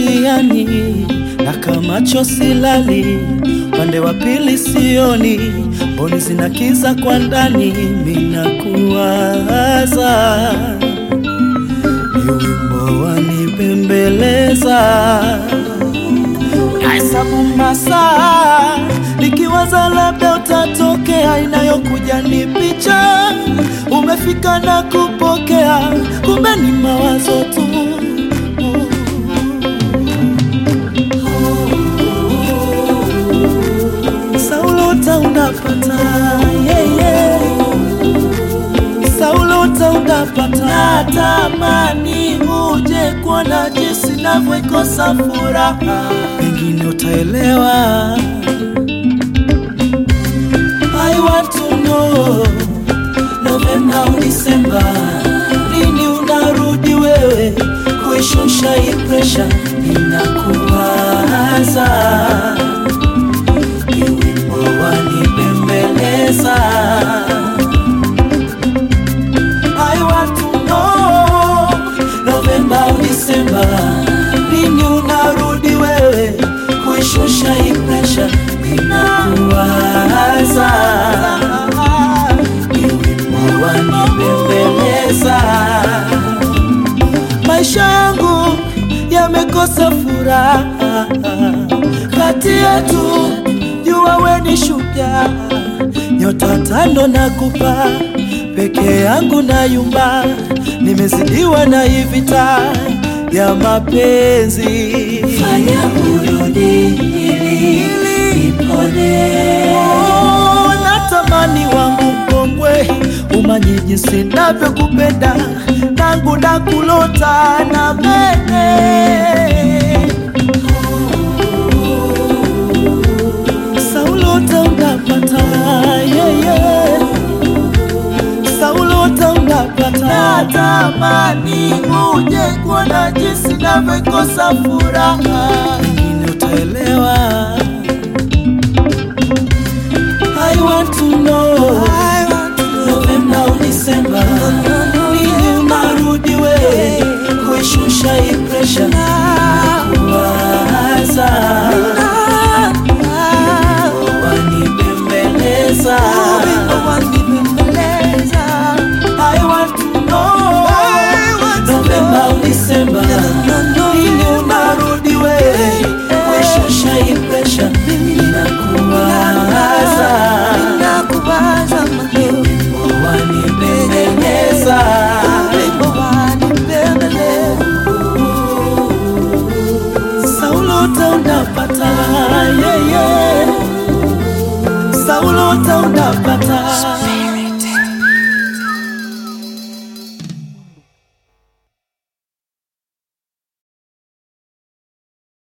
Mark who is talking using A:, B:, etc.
A: njiani na kamacho silali, pande wa pili sioni, mboni zinakiza kwa ndani, minakuwaza ni wimbo wanipembeleza, nahesabu masaa nikiwaza labda utatokea, inayokuja ni picha umefika na kupokea, kumbe ni mawazo tu. Saulota unapata yeah, yeah. Saulota unapata, natamani uje kuona jinsi navyoikosa furaha, pengine utaelewa. I want to know Novemba au Disemba, lini unarudi wewe kuishusha hii presha, inakuwaza ni wimbo wanipembeleza. I want to know Novemba au Disemba, lini unarudi wewe kuishusha hii presha, inakuwaza ni wimbo wanipembeleza. Maisha yangu yamekosa furaha, kati yetu jua we ni shujaa, nyota tano na kupa peke yangu na yumba, nimezidiwa na hii vita ya mapenzi.
B: Fanya urudi ili nipone.
A: Oh, natamani wangu mkongwe umanye jinsi navyokupenda nangu nakulota na mene Saulota unapata yeah, yeah. Saulota unapata natamani uje kuona jinsi navyokosa furaha, pengine utaelewa. I want to know Novemba au Disemba, lini unarudi wewe kuishusha hii presha, kuwaza wanipembeleza. I want to know Novemba au Disemba, lini unarudi wewe kuishusha hii presha, inakuwaza wanipembeleza. Saulota unapata yeah, yeah. Saulota unapata